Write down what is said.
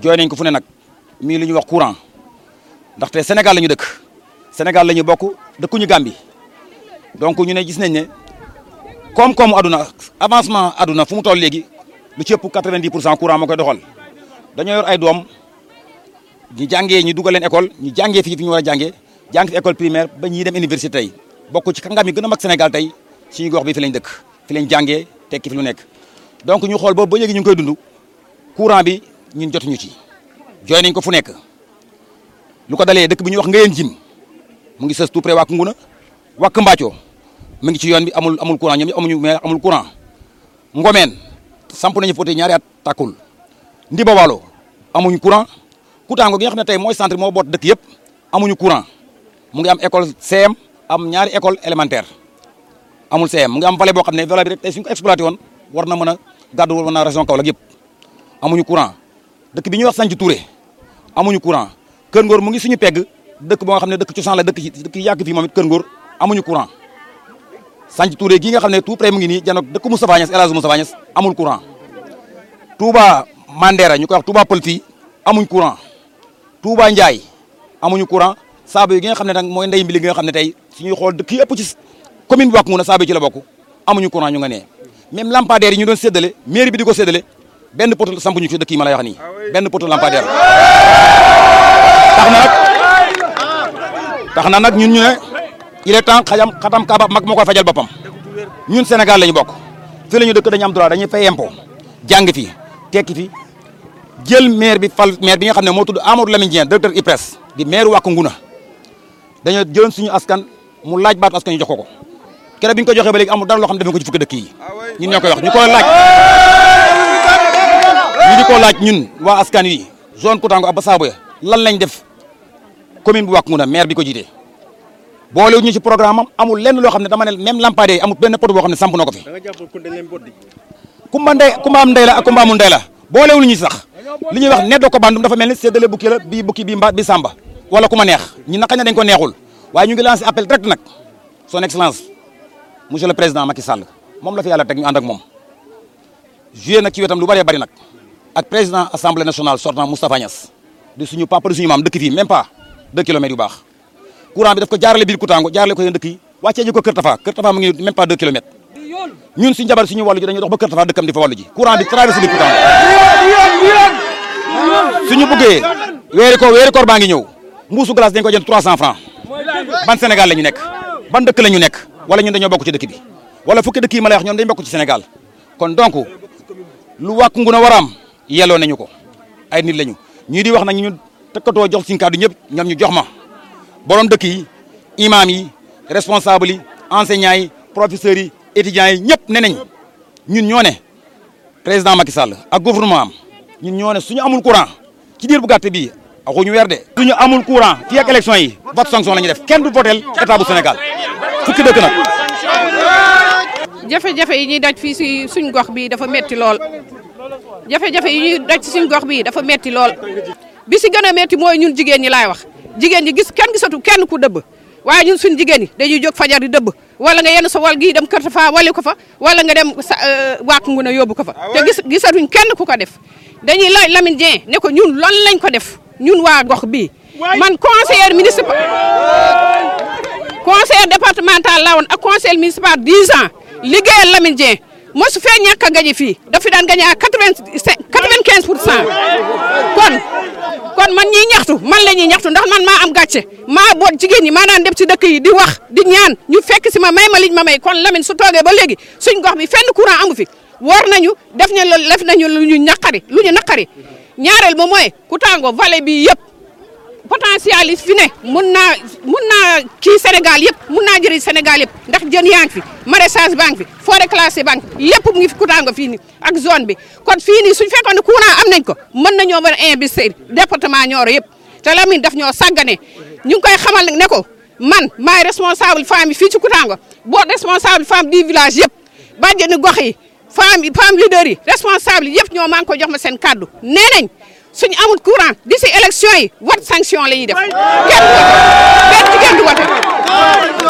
jooy nañ ko fu ne nag mii li ñuy wax courant ndaxte Sénégal la ñu dëkk Sénégal la ñu bokk dëkkuñu Gambie donc ñu ne gis nañ ne koom-koomu aduna avancement aduna fu mu toll léegi lu ci ëpp 90 pour cent courant moo koy doxal dañoo yor ay doom ñu jàngee ñu dugal leen école ñu jàngee fii fi ñu war a jàngee jàng fi école primaire ba ñuy dem université tey bokk ci kàngam yi gën a mag Sénégal tey suñu gox bi fi lañ dëkk fi lañ jàngee tekki fi lu nekk donc ñu xool boobu ba léegi ñu ngi koy dund courant bi ñun jotuñu ci jooy nañ ko fu nekk lu ko dalee dëkk bi ñuy wax Ngayeen Jim mu ngi sës tout près wàkk nguna wàkk Mbacco mu ngi ci yoon bi amul amul courant ñoom ñëpp amuñu mais amul courant Ngomeen samp nañu foote ñaari at tàkkul Ndiba Walo amuñu courant Koutango gi nga xam ne tey mooy centre moo boot dëkk yëpp amuñu courant mu ngi am école CM am ñaari école élémentaire amul CM mu ngi am vallée boo xam ne vallée bi rek tey suñu ko exploité woon war na mën a gàddu war na région Kaolack yëpp amuñu courant dëkk bi ñuy wax Sanc Touré amuñu courant Kër Ngor mu ngi suñu pegg dëkk boo nga xam ne dëkk cosaan la dëkk yi dëkk yi yàgg fii moom it Kër Ngor amuñu courant Sanc Touré gii nga xam ne tout près mu ngi nii janoog dëkk Moustapha Niass El Hadj Moustapha Niass amul courant Touba Mandera ñu koy wax Touba Pël fii amuñ courant Touba Ndiaye amuñu courant saaba yi gi nga xam ne nag mooy ndey mbi li nga xam ne tey suñuy xool dëkk yi ëpp ci commune bi wàkk mun a saaba yi ci la bokk amuñu courant ñu nga nee même lampadaire yi ñu doon séddale mairie bi di ko séddale benn poto samp ñu ci dëkk yi ma lay wax nii benn poto lampadaire tax na nag tax na nag ñun ñu ne il est temps xajam xatam kaaba mag moo koy fajal boppam ñun Sénégal la ñu bokk fi la ñu dëkk dañu am droit dañuy fay impôt jàng fi tekki fi jël maire bi fal maire bi nga xam ne moo tudd Amadou Lamine Dieng directeur IPRES di maire Wack Ngouna dañoo jëloon suñu askan mu laaj baatu askan ñu jox ko ko keroog bi ñu ko joxee ba léegi amul dara loo xam ne defe ko ci fukki dëkk yi ñun ñoo koy wax ñu koy laaj ñu di ko laaj ñun waa askan wi zone Koutango ak Bassabo ya lan lañ def commune bu Wack Ngouna maire bi ko jiite boolewuñu ñu ci programme am amul lenn loo xam ne dama ne même lampadaire yi amul benn poto boo xam ne samp na ko fi kumba ndey kumba am ndey la ak kumba amul ndey la boolewuñu ñu sax li ñuy wax neddo ko bandum dafa mel ni séddale bukki la bii bukki bii mba bi samba wala ku ma neex ñi naqañ na dañ ko neexul waaye ñu ngi lancé appel direct nag son excellence monsieur le président Macky Sall moom la fi yàlla teg ñu ànd ak moom joué nag ci wetam lu bëree bëri nag ak président assemblée nationale sortant Moustapha Niass di suñu papa di suñu maam dëkk fii même pas deux kilomètres yu baax courant bi daf ko jaarale biir Koutango jaarale ko yéen dëkk yi wàccee ji ko Kër Tafa Kër Tafa mu ngi même pas deux kilomètres ñun suñu jabar suñu wàllu ji dañuy dox ba Kër Tafa dëkkam di fa wàllu ji courant bi traversé biir Koutango suñu bëggee weeri ko weeri koor baa ngi ñëw mbuusu glace dañ ko jënd 300 francs ban Sénégal la ñu nekk ban dëkk la ñu nekk wala ñun dañoo bokk ci dëkk bi wala fukki dëkk yi ma lay wax ñoom dañu bokk ci Sénégal kon donc lu Wack Ngouna war a am yelloo nañu ko ay nit lañu ñii di wax nag ñu tëkkatoo jox suñu kàddu ñëpp ñoom ñu jox ma borom dëkk yi imam yi responsable yi enseignants yi professeurs yi étudiants yi ñëpp ne nañ ñun ñoo ne président Macky Sall ak gouvernement am ñun ñoo ne suñu amul courant ci diir bu gàtt bii waxuñu weer de. suñu amul courant fii ak élection yi vote sanction la ñuy def kenn du votel état bu Sénégal fukki dëkk nag. jafe-jafe yi ñuy daj fii si suñ gox bii dafa metti lool jafe-jafe yi ñuy daj si suñ gox bii dafa metti lool bi si gën a metti mooy ñun jigéen ñi laay wax jigéen ñi gis kenn gisatu kenn ku dëbb waaye ñun suñ jigéen ñi dañuy jóg fajar di dëbb wala nga yenn sa wal gii dem kër fa wali ko fa wala nga dem sa Wack Ngouna yóbbu ko fa te gis gisatuñ kenn ku ko def dañuy laaj Lamine Dieng ne ko ñun loolu lañ ko def ñun waa gox bii man conseiller municipal conseiller départemental la woon ak conseiller municipal 10 ans liggéeyal Lamine Dieng mosu fee ñàkk a gañe fii daf fi daan gañe à 95 pour cent kon kon man ñiy ñaxtu man la ñuy ñaxtu ndax man maa am gàcce maa boot jigéen ñi maa daan dem ci dëkk yi di wax di ñaan ñu fekk si ma may ma liñ ma may kon Lamine su toogee ba léegi suñ gox bi fenn courant amu fi war nañu def ñu def nañu lu ñu ñaqari lu ñu naqari ñaareel ba mooy Koutango vallée bi yëpp potentiel yi fi ne mun naa mun naa kii Sénégal yëpp mun naa jëriñ Sénégal yëpp ndax jën yaa ngi fi maraîchage baa ngi fi forêt classée baa ngi fi lépp mu ngi fi Koutango fii nii ak zone bi kon fii nii suñ fekkoon ne courant am nañ ko mën nañoo war a investir département Nioro yëpp te Lamine daf ñoo sàggane ñu ngi koy xamal ne ko man maay responsable femme yi fii ci Koutango boo responsable femme du village yëpp bàjjenu gox yi femme yi femme leader yi responsable yëpp ñoo maa ngi ko jox ma seen kàddu nee nañ suñu amul courant d'ici élection yi wat sanction la ñuy def kenn du wote kenn du wote